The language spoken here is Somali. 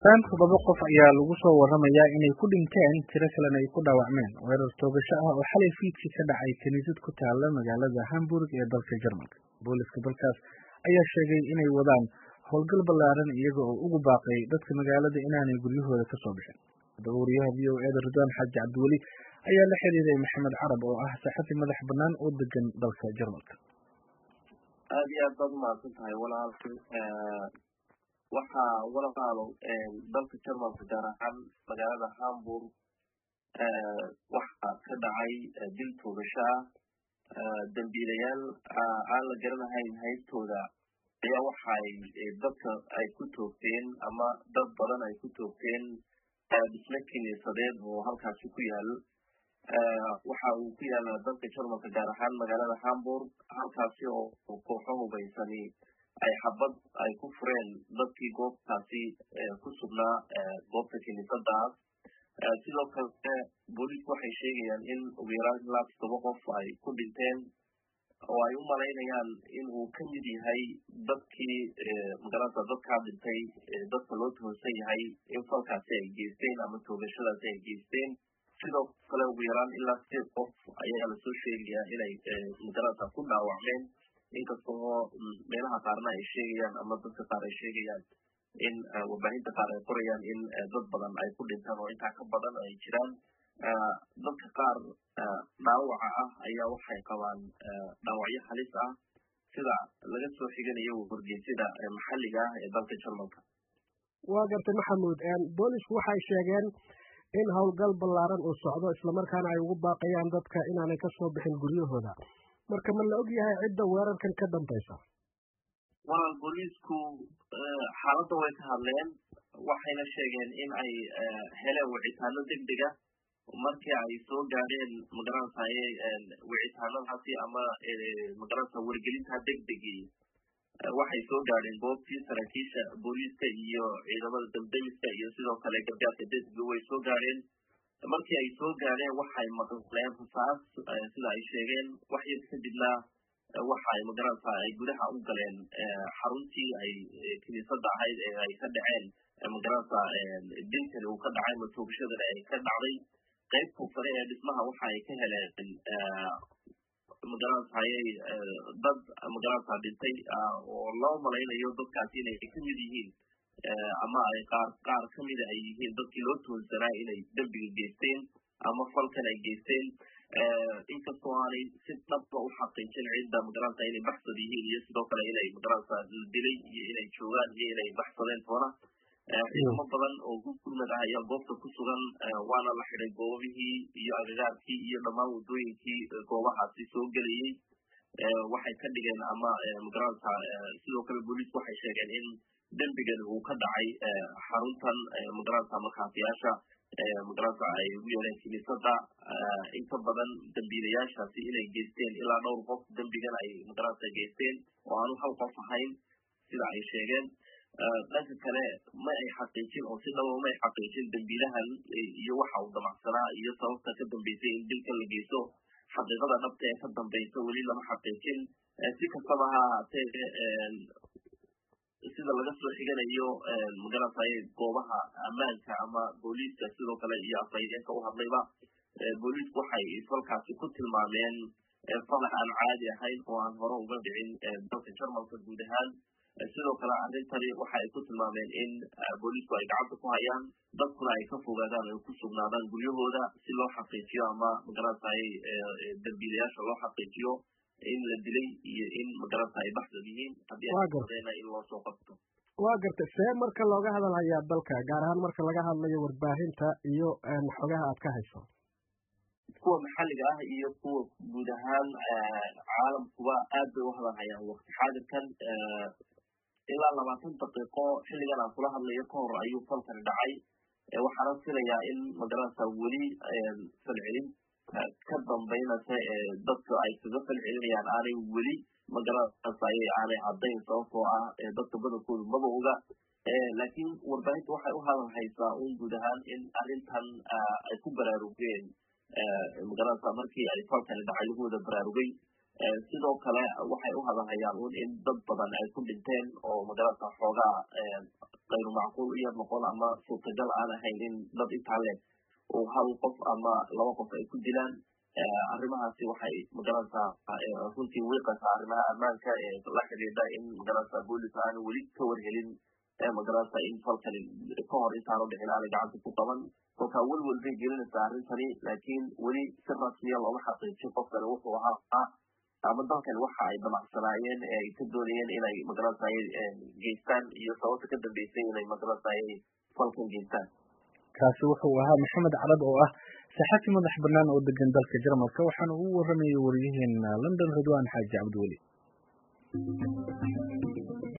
Dhan toddoba qof ayaa lagu soo waramayaa inay ku dhinteen tiro kalena ay ku dhaawacmeen weerar toogasho ah oo xalay fiidkii ka dhacay kaniisad ku taala magaalada Hamburg ee dalka Jarmalka. Booliska dalkaas ayaa sheegay inay wadaan howlgal ballaaran iyaga oo ugu baaqay dadka magaalada inaanay guryahooda ka soo bixin. Wariyaha v o eda Ridwaan Xaaji Cabdiweli ayaa la xiriiray Maxamed Carab oo ah saxafi madax bannaan oo degan dalka Jarmalka. aad iyo aad baad umahadsan tahay walaalkay waxaa walaalo dalka jarmalka gaar ahaan magaalada hamburg waxaa ka dhacay dil toogasho ah dambiilayaal aan la garanahayn haystooda ayaa waxay dadka ay ku toogteen ama dad badan ay ku toogteen dhisme kiniisadeed oo halkaasi ku yaal waxa uu ku yaala dalka jarmalka gaar ahaan magaalada hamburg halkaasi oo kooxo hubaysani ay xabad ay ku fureen dadkii goobtaasi ku sugnaa goobta kiniisadaas sidoo kale booliisku waxay sheegayaan in ugu yaraan ilaa toddoba qof ay ku dhinteen oo ay u malaynayaan in uu ka mid yahay dadkii magarata dadkaa dhintay dadka loo tuhunsan yahay in falkaasi ay geysteen ama toogashadaasi ay geysteen sidoo kale ugu yaraan ilaa sideed qof ayaa lasoo sheegayaa inay magarata ku dhaawacmeen inkasta oo meelaha qaarna ay sheegayaan ama dadka qaar ay sheegayaan in warbaahinta qaar ay qorayaan in dad badan ay ku dhintaan oo intaa ka badan ay jiraan dadka qaar dhaawaca ah ayaa waxay qabaan dhaawacyo halis ah sida laga soo xiganayo wargeysyada maxalliga ah ee dalka jarmalka waa gartay maxamuud boolisku waxay sheegeen in howlgal ballaaran uu socdo islamarkaana ay ugu baaqayaan dadka inaanay ka soo bixin guryahooda marka ma la og yahay cidda weerarkan ka dambaysa walaal booliisku xaaladda way ka hadleen waxayna sheegeen in ay heleen wicitaano deg dega markii ay soo gaadheen magaranataye wicitaanadaasi ama magaranata wargelinta deg degii waxay soo gaadheen goobtii saraakiisha booliiska iyo ciidamada damdamiska iyo sidoo kale gargaarka degdega way soo gaadheen markii ay soo gaadheen waxay maqleen rasaas sida ay sheegeen wax yar kadibna waxa ay magaranta ay gudaha u galeen xaruntii ay kiniisadda ahayd ee ay ka dhaceen magaranta dilkani uu ka dhacay matoogashadani ay ka dhacday qaybta sare ee dhismaha waxa ay ka heleen magaranataye dad magaranta dhintay oo loo malaynayo dadkaasi inay ka mid yihiin ama ay qaar qaar ka mida ay yihiin dadkii loo toonsanaa inay dembiga geysteen ama falkan ay geysteen inkastoo aanay si dhabba u xaqiijin cidda magaranta inay baxsad yihiin iyo sidoo kale inay magaranta la dilay iyo inay joogaan iyo inay baxsadeen toona ciidamo badan oo gurmad ah ayaa goobta ku sugan waana la xiday goobihii iyo agagaarkii iyo dhammaan waddooyinkii goobahaasi soo gelayey waxay ka dhigeen ama magaranta sidoo kale booliisku waxay sheegeen in dembigani uu ka dhacay xaruntan magaranta markhaatiyaasha magaranta ay ugu yeeleen kiniisadda inta badan dambiilayaashaasi inay geysteen ilaa dhowr qof dembigan ay magaranta geysteen oo aanu hal qof ahayn sida ay sheegeen dhanka kale ma ay xaqiijin oo si dhaba ma ay xaqiijin dembiilahan iyo waxa uu damacsanaa iyo sababta ka dambeysay in dilkan la geysto xaqiiqada dhabta ee ka dambaysa weli lama xaqiijin si kastaba ha ahaatee sida laga soo xiganayo magarataye goobaha ammaanka ama booliiska sidoo kale iyo afhayeenka u hadlayba booliisku waxay falkaasi ku tilmaameen falax aan caadi ahayn oo aan hore uga dhicin dalka jarmalka guud ahaan sidoo kale arrintani waxa ay ku tilmaameen in booliisku ay gacanta ku hayaan dadkuna ay ka fogaadaan ay ku sugnaadaan guryahooda si loo xaqiijiyo ama magarataye dambiilayaasha loo xaqiijiyo in la dilay iyo in magaranta ay baxsad yihiin haddii aadena in loo soo qabto waa gartay see marka looga hadalhayaa dalka gaar ahaan marka laga hadlayo warbaahinta iyo xogaha aad ka hayso kuwa maxalliga ah iyo kuwa guud ahaan caalamkuba aad bay u hadalhayaan waqti xaadirkan ilaa labaatan daqiiqo xilligan aan kula hadlayo ka hor ayuu falkani dhacay waxaana filayaa in magaranta weli falcelin ka dambaynasa dadka ay kaga falcelinayaan aanay weli magaranataye aanay caddayn sababtoo ah dadka badankoodu maba oga laakiin warbaahinta waxay u hadal haysaa un guud ahaan in arrintan ay ku baraarugeen magaranta markii ay falkani dhacay lagu wada baraarugay sidoo kale waxay u hadahayaan un in dad badan ay ku dhinteen oo magarata xoogaa kayru macquul u yar noqon ama suurtagal aan ahayn in dad intaa le uu hal qof ama laba qof ay ku dilaan arrimahaasi waxay magarata runtii wiiqasa arrimaha ammaanka ee la xidhiidha in magarata boolis aanu weli ka warhelin magarata in falkani ka hor intaanu dhicin aanay gacanta ku qaban kolkaa welwel bay gelinaysaa arrintani laakiin weli si rasmiya looma xaqiijin qofkani wuxuu ahaa ama dalkani waxa ay damacsanaayeen ee ay ka doonayeen inay magarata geystaan iyo sababta ka dambeysay inay magarata falkan geystaan kaasi wuxuu ahaa maxamed calad oo ah saxafi madax bannaan oo degan dalka jarmalka waxaana uu waramayay wariyaheena london ridwan xaaji cabdiweli